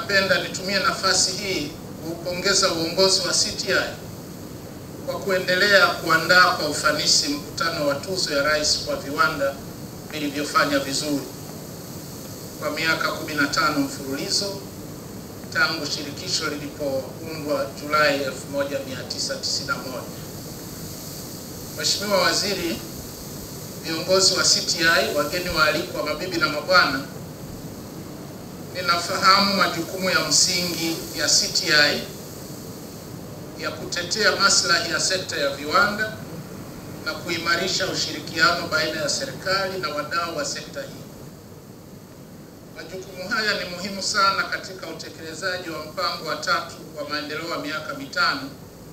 napenda nitumie nafasi hii kuupongeza uongozi wa CTI kwa kuendelea kuandaa kwa ufanisi mkutano wa tuzo ya rais kwa viwanda vilivyofanya vizuri kwa miaka 15 mfululizo tangu shirikisho lilipoundwa Julai 1991. Mheshimiwa Waziri, viongozi wa CTI, wageni waalikwa, mabibi na mabwana, ninafahamu majukumu ya msingi ya CTI ya kutetea maslahi ya sekta ya viwanda na kuimarisha ushirikiano baina ya serikali na wadau wa sekta hii. Majukumu haya ni muhimu sana katika utekelezaji wa mpango wa tatu wa maendeleo wa miaka mitano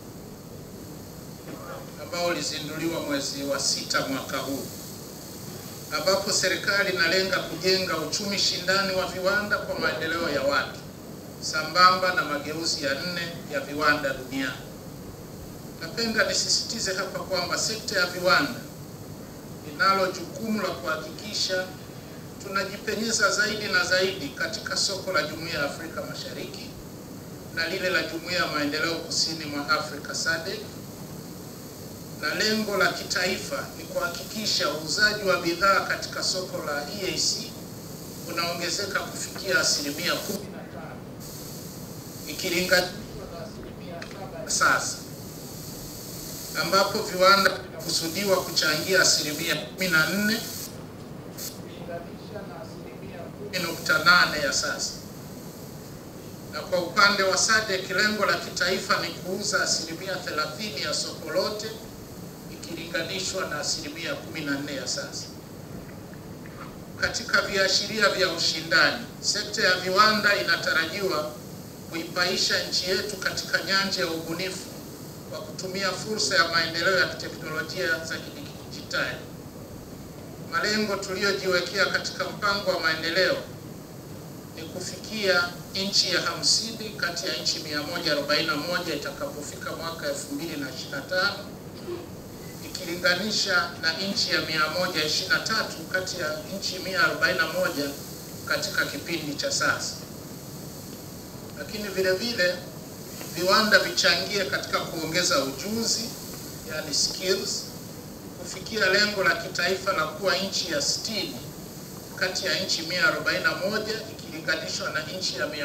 ambao ulizinduliwa mwezi wa sita mwaka huu, ambapo serikali inalenga kujenga uchumi shindani wa viwanda kwa maendeleo ya watu sambamba na mageuzi ya nne ya viwanda duniani. Napenda nisisitize hapa kwamba sekta ya viwanda inalo jukumu la kuhakikisha tunajipenyeza zaidi na zaidi katika soko la Jumuiya ya Afrika Mashariki na lile la Jumuiya ya Maendeleo Kusini mwa Afrika SADC, na lengo la kitaifa ni kuhakikisha uuzaji wa bidhaa katika soko la EAC unaongezeka kufikia asilimia 15 ikilinganishwa na asilimia saba sasa, ambapo viwanda vinakusudiwa kuchangia asilimia 14 nukta ya sasa. Na kwa upande wa SADC lengo la kitaifa ni kuuza asilimia 30 ya soko lote ikilinganishwa na asilimia 14 ya sasa. Katika viashiria vya ushindani, sekta ya viwanda inatarajiwa kuipaisha nchi yetu katika nyanja ya ubunifu kwa kutumia fursa ya maendeleo ya kiteknolojia za kidijitali. Malengo tuliyojiwekea katika mpango wa maendeleo ni kufikia nchi ya hamsini kati ya nchi 141 itakapofika mwaka 2025 ikilinganisha na nchi ya 123 kati ya nchi 141 katika kipindi cha sasa. Lakini vile vile viwanda vichangie katika kuongeza ujuzi, yani skills kufikia lengo la kitaifa la kuwa nchi ya 60 kati ya nchi 141 ikilinganishwa na nchi ya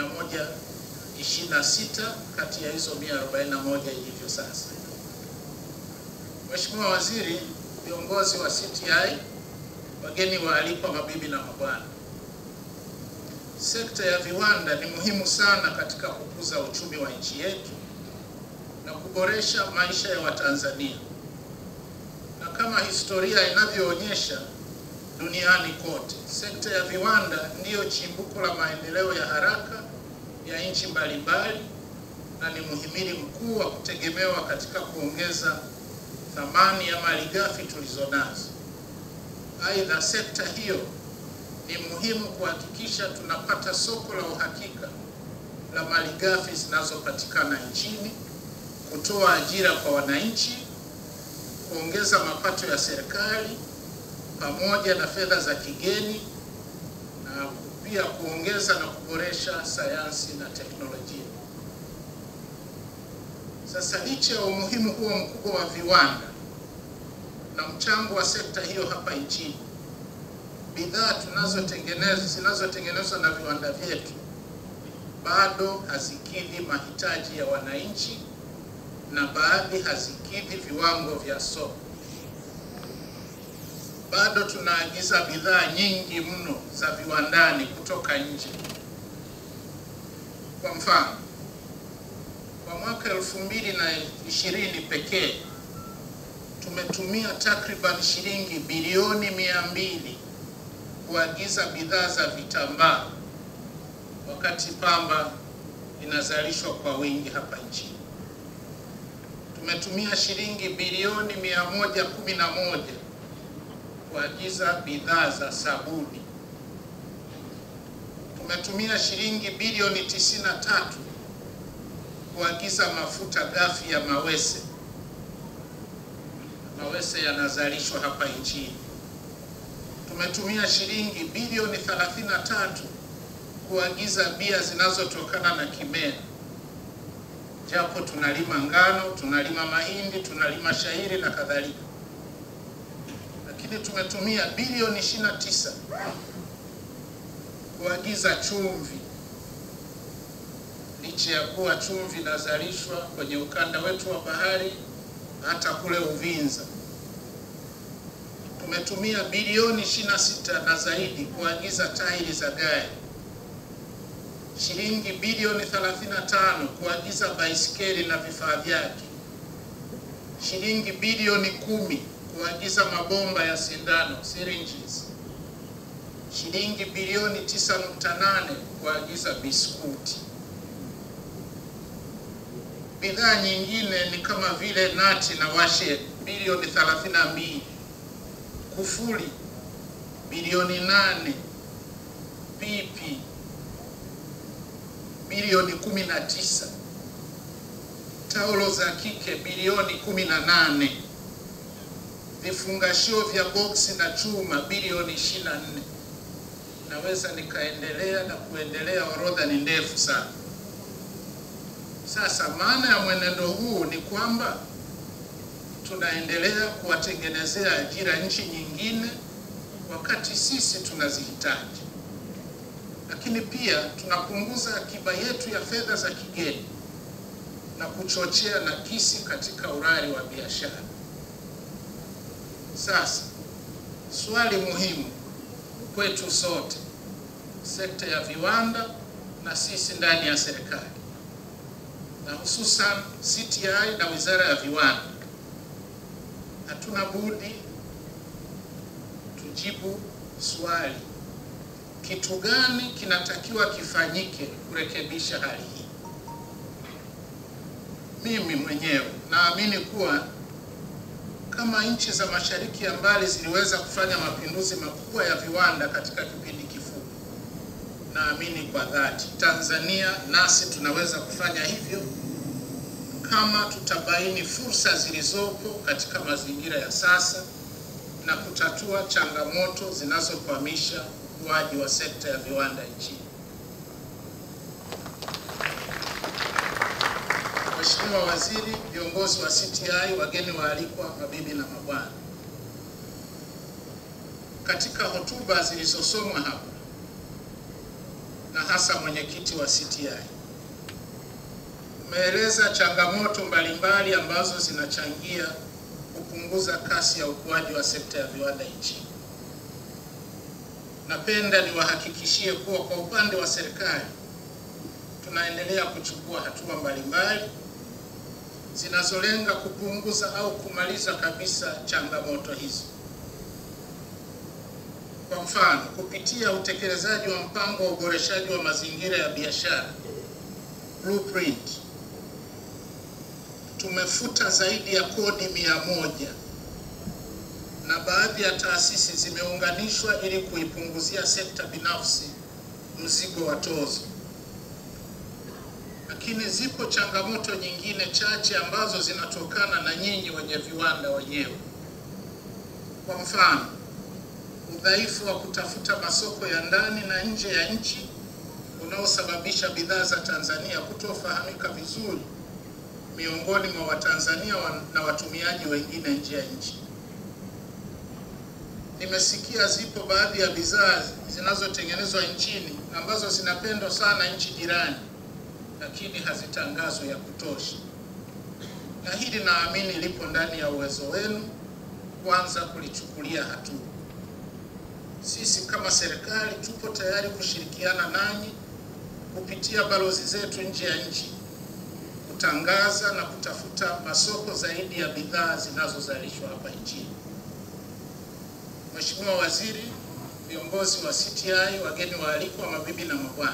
126 kati ya hizo 141 ilivyo sasa. Mheshimiwa Waziri, viongozi wa CTI, wageni waalikwa, mabibi na mabwana, sekta ya viwanda ni muhimu sana katika kukuza uchumi wa nchi yetu na kuboresha maisha ya Watanzania na kama historia inavyoonyesha duniani kote, sekta ya viwanda ndiyo chimbuko la maendeleo ya haraka ya nchi mbalimbali na ni muhimili mkuu wa kutegemewa katika kuongeza thamani ya malighafi tulizonazo. Aidha, sekta hiyo ni muhimu kuhakikisha tunapata soko la uhakika la malighafi zinazopatikana nchini, kutoa ajira kwa wananchi kuongeza mapato ya serikali pamoja na fedha za kigeni na pia kuongeza na kuboresha sayansi na teknolojia. Sasa licha ya umuhimu huo mkubwa wa viwanda na mchango wa sekta hiyo hapa nchini, bidhaa tunazotengeneza zinazotengenezwa na viwanda vyetu bado hazikidhi mahitaji ya wananchi na baadhi hazikidhi viwango vya soko. Bado tunaagiza bidhaa nyingi mno za viwandani kutoka nje. Kwa mfano, kwa mwaka elfu mbili na ishirini pekee tumetumia takriban shilingi bilioni mia mbili kuagiza bidhaa za vitambaa, wakati pamba inazalishwa kwa wingi hapa nchini tumetumia shilingi bilioni 111 kuagiza bidhaa za sabuni. Tumetumia shilingi bilioni 93 kuagiza mafuta ghafi ya mawese. Mawese yanazalishwa hapa nchini. Tumetumia shilingi bilioni 33 kuagiza bia zinazotokana na kimea, japo tunalima ngano, tunalima mahindi, tunalima shayiri na kadhalika, lakini tumetumia bilioni 29 kuagiza chumvi, licha ya kuwa chumvi inazalishwa kwenye ukanda wetu wa bahari hata kule Uvinza. Tumetumia bilioni 26 na zaidi kuagiza tairi za gari, shilingi bilioni 35 kuagiza baisikeli na vifaa vyake, shilingi bilioni kumi kuagiza mabomba ya sindano syringes, shilingi bilioni 9.8 kuagiza biskuti. Bidhaa nyingine ni kama vile nati na washe bilioni 32, kufuli bilioni 8, pipi bilioni 19, taulo za kike bilioni 18, vifungashio vya boksi na chuma bilioni 24. Naweza nikaendelea na kuendelea, orodha ni ndefu sana. Sasa maana ya mwenendo huu ni kwamba tunaendelea kuwatengenezea ajira nchi nyingine wakati sisi tunazihitaji, lakini pia tunapunguza akiba yetu ya fedha za kigeni na kuchochea nakisi katika urari wa biashara. Sasa swali muhimu kwetu sote, sekta ya viwanda na sisi ndani ya serikali na hususan CTI na Wizara ya Viwanda, hatuna budi tujibu swali, kitu gani kinatakiwa kifanyike kurekebisha hali hii? Mimi mwenyewe naamini kuwa kama nchi za Mashariki ya Mbali ziliweza kufanya mapinduzi makubwa ya viwanda katika kipindi kifupi, naamini kwa dhati Tanzania nasi tunaweza kufanya hivyo kama tutabaini fursa zilizopo katika mazingira ya sasa na kutatua changamoto zinazokwamisha ukuaji wa sekta ya viwanda nchini. Mheshimiwa Waziri, viongozi wa CTI, wageni waalikwa, mabibi na mabwana, katika hotuba zilizosomwa hapa na hasa mwenyekiti wa CTI umeeleza changamoto mbalimbali ambazo zinachangia kupunguza kasi ya ukuaji wa sekta ya viwanda nchini. Napenda niwahakikishie kuwa kwa upande wa serikali tunaendelea kuchukua hatua mbalimbali zinazolenga kupunguza au kumaliza kabisa changamoto hizo. Kwa mfano, kupitia utekelezaji wa mpango wa uboreshaji wa mazingira ya biashara Blueprint, tumefuta zaidi ya kodi mia moja na baadhi ya taasisi zimeunganishwa ili kuipunguzia sekta binafsi mzigo wa tozo. Lakini zipo changamoto nyingine chache ambazo zinatokana na nyinyi wenye viwanda wenyewe. Kwa mfano, udhaifu wa kutafuta masoko ya ndani na nje ya nchi unaosababisha bidhaa za Tanzania kutofahamika vizuri miongoni mwa Watanzania wa, na watumiaji wengine nje ya nchi. Nimesikia zipo baadhi ya bidhaa zinazotengenezwa nchini ambazo zinapendwa sana nchi jirani, lakini hazitangazwi ya kutosha, na hili naamini lipo ndani ya uwezo wenu kwanza kulichukulia hatua. Sisi kama serikali tupo tayari kushirikiana nanyi kupitia balozi zetu nje ya nchi kutangaza na kutafuta masoko zaidi ya bidhaa zinazozalishwa hapa nchini. Mheshimiwa Waziri, viongozi wa CTI, wageni waalikwa, mabibi na mabwana,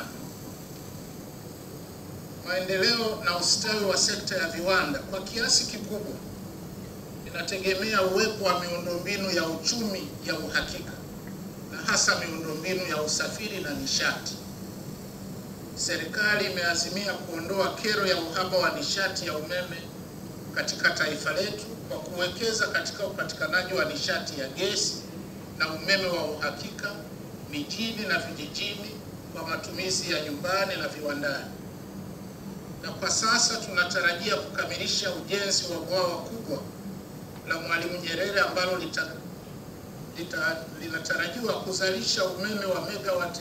maendeleo na ustawi wa sekta ya viwanda kwa kiasi kikubwa inategemea uwepo wa miundombinu ya uchumi ya uhakika na hasa miundombinu ya usafiri na nishati. Serikali imeazimia kuondoa kero ya uhaba wa nishati ya umeme katika taifa letu kwa kuwekeza katika upatikanaji wa nishati ya gesi na umeme wa uhakika mijini na vijijini kwa matumizi ya nyumbani na viwandani, na kwa sasa tunatarajia kukamilisha ujenzi wa bwawa kubwa la Mwalimu Nyerere ambalo lita, lita, linatarajiwa kuzalisha umeme wa megawati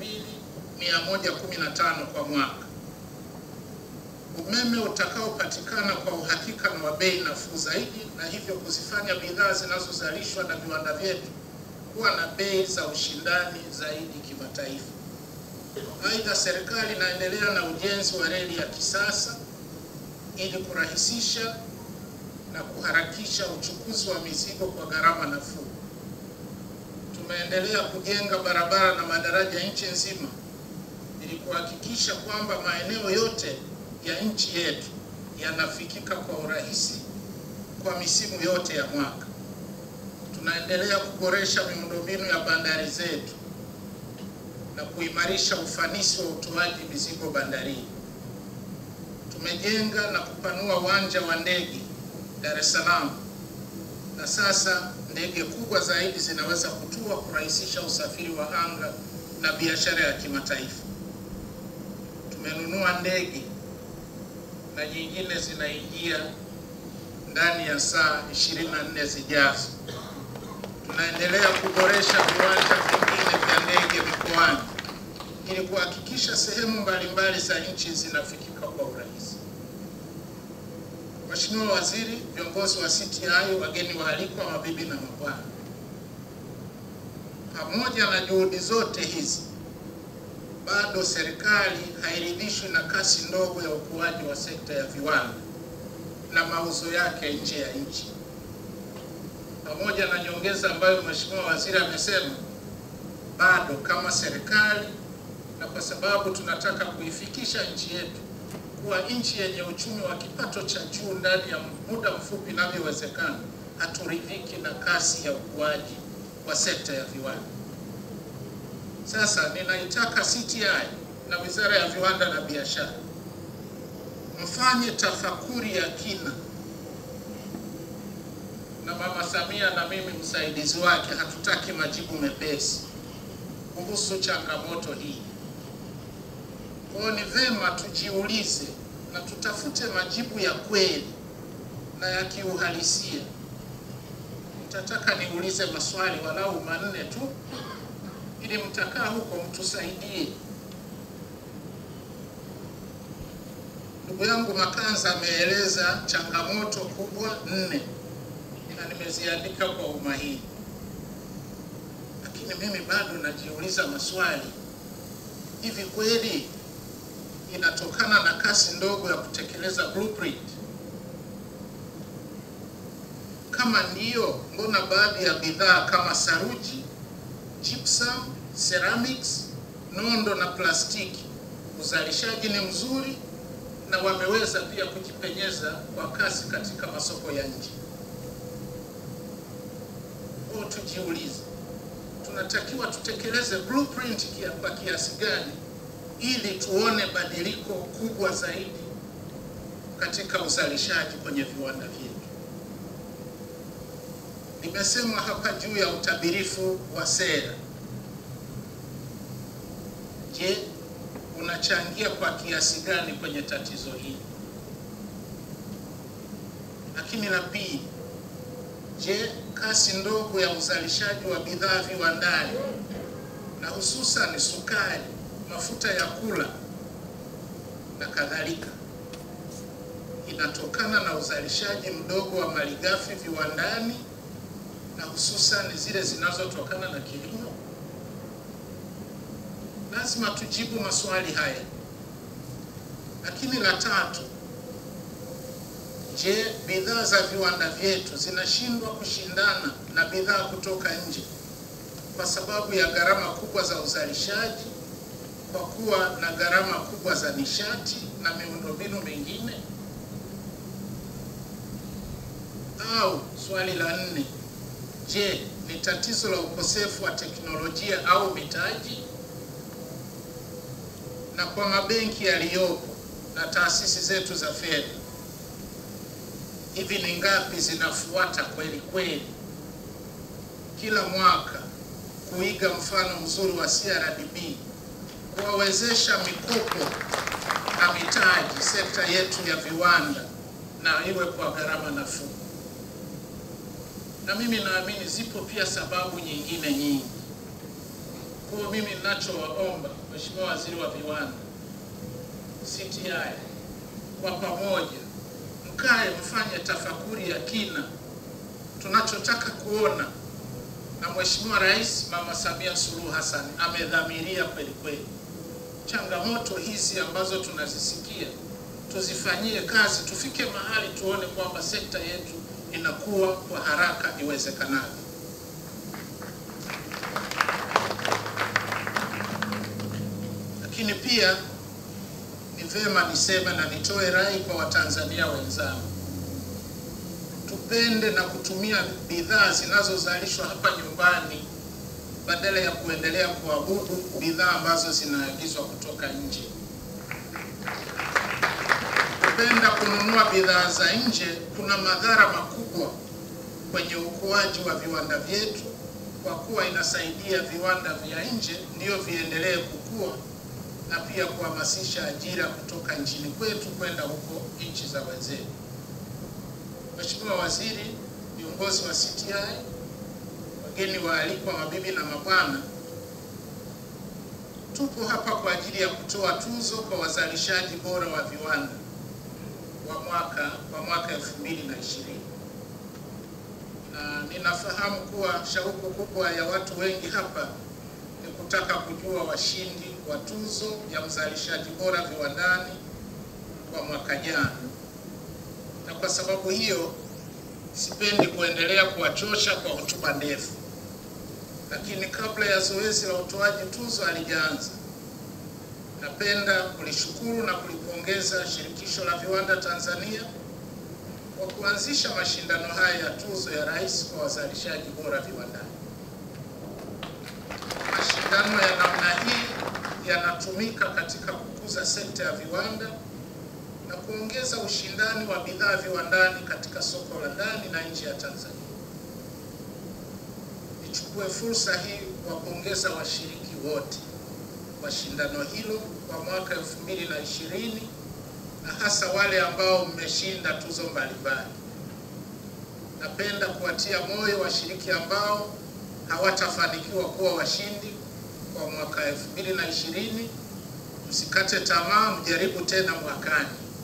2115 kwa mwaka, umeme utakaopatikana kwa uhakika na wa bei nafuu zaidi, na hivyo kuzifanya bidhaa zinazozalishwa na viwanda vyetu kuwa na bei za ushindani zaidi kimataifa. Aidha, serikali inaendelea na ujenzi wa reli ya kisasa ili kurahisisha na kuharakisha uchukuzi wa mizigo kwa gharama nafuu. Tumeendelea kujenga barabara na madaraja nchi nzima ili kuhakikisha kwamba maeneo yote ya nchi yetu yanafikika kwa urahisi kwa misimu yote ya mwaka. Tunaendelea kuboresha miundombinu ya bandari zetu na kuimarisha ufanisi wa utoaji mizigo bandarini. Tumejenga na kupanua uwanja wa ndege Dar es Salaam na sasa ndege kubwa zaidi zinaweza kutua kurahisisha usafiri wa anga na biashara ya kimataifa. Tumenunua ndege na nyingine zinaingia ndani ya saa 24 zijazo. Tunaendelea kuboresha viwanja vingine vya ndege mikoani ili kuhakikisha sehemu mbalimbali za nchi zinafikika kwa urahisi. Mheshimiwa Waziri, viongozi wa CTI, wageni waalikwa, mabibi na mabwana, pamoja na juhudi zote hizi, bado serikali hairidhishwi na kasi ndogo ya ukuaji wa sekta ya viwanda na mauzo yake nje ya nchi. Pamoja na nyongeza ambayo Mheshimiwa Waziri amesema, bado kama serikali na kwa sababu tunataka kuifikisha nchi yetu kuwa nchi yenye uchumi wa kipato cha juu ndani ya muda mfupi inavyowezekana, haturidhiki na kasi ya ukuaji wa sekta ya viwanda. Sasa ninaitaka CTI na Wizara ya Viwanda na Biashara mfanye tafakuri ya kina, na Mama Samia na mimi msaidizi wake hatutaki majibu mepesi kuhusu changamoto hii. Kwa hiyo ni vema tujiulize na tutafute majibu ya kweli na ya kiuhalisia. Nitataka niulize maswali walau manne tu, ili mtakaa huko mtusaidie. Ndugu yangu Makanza ameeleza changamoto kubwa nne na nimeziandika kwa umahiri, lakini mimi bado najiuliza maswali. Hivi kweli inatokana na kasi ndogo ya kutekeleza blueprint? Kama ndiyo, mbona baadhi ya bidhaa kama saruji, gypsum, ceramics, nondo na plastiki uzalishaji ni mzuri na wameweza pia kujipenyeza kwa kasi katika masoko ya nje? Kwa tujiulize, tunatakiwa tutekeleze blueprint kia kwa kiasi gani ili tuone badiliko kubwa zaidi katika uzalishaji kwenye viwanda vyetu. Nimesema hapa juu ya utabirifu wa sera. Je, unachangia kwa kiasi gani kwenye tatizo hili? Lakini la pili, je, kasi ndogo ya uzalishaji wa bidhaa viwandani na hususan sukari mafuta ya kula na kadhalika inatokana na uzalishaji mdogo wa malighafi viwandani na hususan zile zinazotokana na kilimo? Lazima tujibu maswali haya. Lakini la tatu, je, bidhaa za viwanda vyetu zinashindwa kushindana na bidhaa kutoka nje kwa sababu ya gharama kubwa za uzalishaji kwa kuwa na gharama kubwa za nishati na miundombinu mingine? Au swali la nne, je, ni tatizo la ukosefu wa teknolojia au mitaji? Na kwa mabenki yaliyopo na taasisi zetu za fedha, hivi ni ngapi zinafuata kweli kweli kila mwaka kuiga mfano mzuri wa CRDB kuwawezesha mikopo na mitaji sekta yetu ya viwanda na iwe kwa gharama nafuu. Na mimi naamini zipo pia sababu nyingine nyingi. Kwa hiyo mimi ninachowaomba Mheshimiwa Waziri wa Viwanda, CTI, kwa pamoja mkae mfanye tafakuri ya kina tunachotaka kuona, na Mheshimiwa Rais Mama Samia Suluhu Hassan amedhamiria kweli kweli changamoto hizi ambazo tunazisikia tuzifanyie kazi, tufike mahali tuone kwamba sekta yetu inakuwa kwa haraka iwezekanavyo. Lakini pia ni vema niseme na nitoe rai kwa Watanzania wenzangu, tupende na kutumia bidhaa zinazozalishwa hapa nyumbani badala ya kuendelea kuabudu bidhaa ambazo zinaagizwa kutoka nje. Kupenda kununua bidhaa za nje kuna madhara makubwa kwenye ukuaji wa viwanda vyetu, kwa kuwa inasaidia viwanda vya nje ndio viendelee kukua na pia kuhamasisha ajira kutoka nchini kwetu kwenda huko nchi za wenzetu. Mheshimiwa Waziri, viongozi wa CTI, wageni waalikwa, mabibi na mabwana, tupo hapa kwa ajili ya kutoa tuzo kwa wazalishaji bora wa viwanda wa mwaka wa mwaka 2020 na ninafahamu kuwa shauku kubwa ya watu wengi hapa ni kutaka kujua washindi wa tuzo ya mzalishaji bora viwandani kwa mwaka jana, na kwa sababu hiyo sipendi kuendelea kuwachosha kwa hotuba ndefu, lakini kabla ya zoezi la utoaji tuzo halijaanza, napenda kulishukuru na kulipongeza Shirikisho la Viwanda Tanzania kwa kuanzisha mashindano haya ya tuzo ya Rais kwa wazalishaji bora viwandani. Mashindano ya namna hii yanatumika katika kukuza sekta ya viwanda na kuongeza ushindani wa bidhaa viwandani katika soko la ndani na nje ya Tanzania. Nichukue fursa hii kuwapongeza washiriki wote wa shindano hilo kwa mwaka 2020 na hasa wale ambao mmeshinda tuzo mbalimbali. Napenda kuwatia moyo washiriki ambao hawatafanikiwa kuwa washindi kwa mwaka 2020. Msikate tamaa, mjaribu tena mwakani.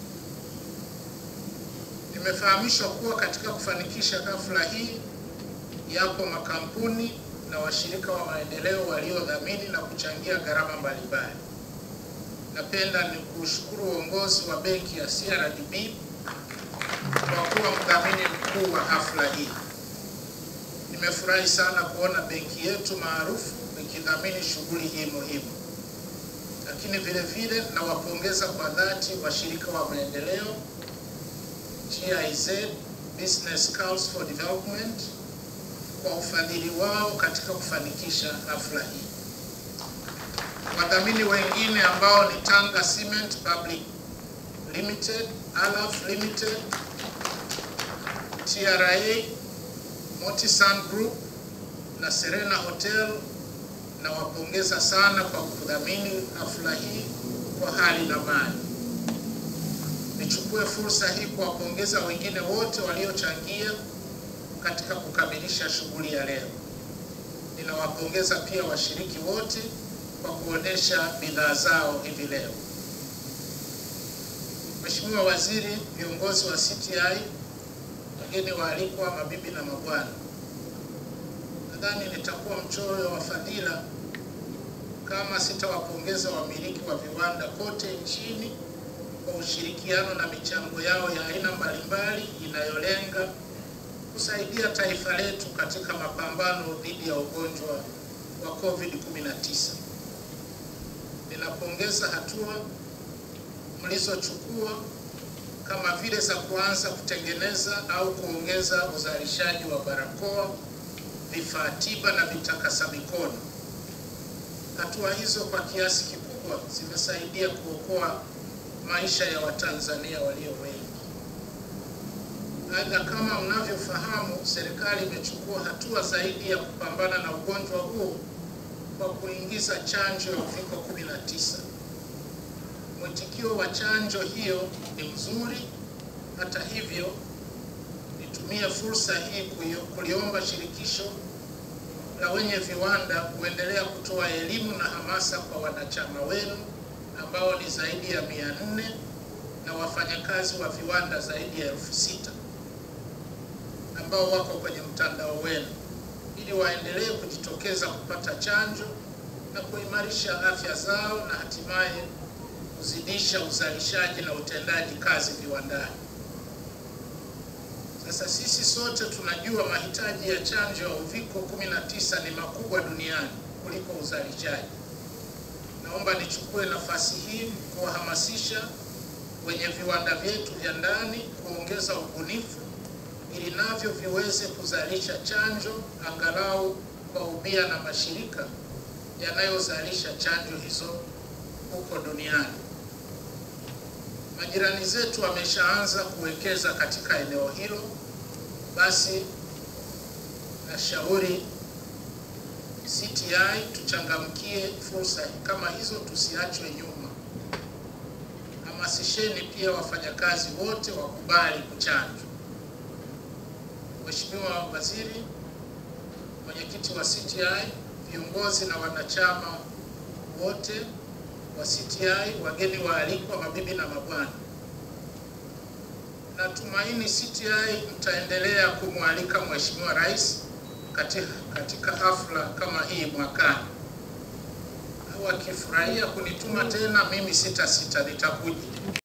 Nimefahamishwa kuwa katika kufanikisha hafla hii yapo makampuni na washirika wa maendeleo waliodhamini na kuchangia gharama mbalimbali. Napenda ni kushukuru uongozi wa benki ya CRDB kwa kuwa mdhamini mkuu wa hafla hii. Nimefurahi sana kuona benki yetu maarufu ikidhamini shughuli hii muhimu, lakini vile vile nawapongeza kwa dhati washirika wa maendeleo GIZ, Business Council for Development kwa ufadhili wao katika kufanikisha hafla hii. Wadhamini wengine ambao ni Tanga Cement Public Limited, Alaf Limited, TRA, Motisan Group na Serena Hotel, nawapongeza sana kwa kudhamini hafla hii kwa hali na mali. Nichukue fursa hii kuwapongeza wengine wote waliochangia katika kukamilisha shughuli ya leo. Ninawapongeza pia washiriki wote kwa kuonesha bidhaa zao hivi leo. Mheshimiwa Waziri, viongozi wa CTI, wageni waalikwa, mabibi na mabwana, nadhani nitakuwa mchoyo wa fadhila kama sitawapongeza wamiliki wa viwanda kote nchini kwa ushirikiano na michango yao ya aina mbalimbali inayolenga kusaidia taifa letu katika mapambano dhidi ya ugonjwa wa COVID-19. Ninapongeza hatua mlizochukua kama vile za kuanza kutengeneza au kuongeza uzalishaji wa barakoa, vifaa tiba na vitakasa mikono. Hatua hizo kwa kiasi kikubwa zimesaidia kuokoa maisha ya Watanzania walio wengi. Aidha, kama mnavyofahamu, serikali imechukua hatua zaidi ya kupambana na ugonjwa huu kwa kuingiza chanjo ya uviko 19. Mwitikio wa chanjo hiyo ni mzuri. Hata hivyo, nitumie fursa hii kuliomba shirikisho la wenye viwanda kuendelea kutoa elimu na hamasa kwa wanachama wenu ambao ni zaidi ya mia nne na wafanyakazi wa viwanda zaidi ya elfu sita ambao wako kwenye mtandao wenu ili waendelee kujitokeza kupata chanjo na kuimarisha afya zao na hatimaye kuzidisha uzalishaji na utendaji kazi viwandani. Sasa sisi sote tunajua mahitaji ya chanjo ya uviko 19 ni makubwa duniani kuliko uzalishaji. Naomba nichukue nafasi hii kuwahamasisha wenye viwanda vyetu vya ndani kuongeza ubunifu ili navyo viweze kuzalisha chanjo angalau kwa ubia na mashirika yanayozalisha chanjo hizo huko duniani. Majirani zetu wameshaanza kuwekeza katika eneo hilo, basi nashauri CTI tuchangamkie fursa kama hizo, tusiachwe nyuma. Hamasisheni pia wafanyakazi wote wakubali kuchanjwa. Mheshimiwa Waziri, mwenyekiti wa CTI, viongozi na wanachama wote wa CTI, wageni waalikwa, mabibi na mabwana, natumaini CTI mtaendelea kumwalika Mheshimiwa Rais katika, katika hafla kama hii mwakani, au akifurahia kunituma tena, mimi sita sita nitakuja.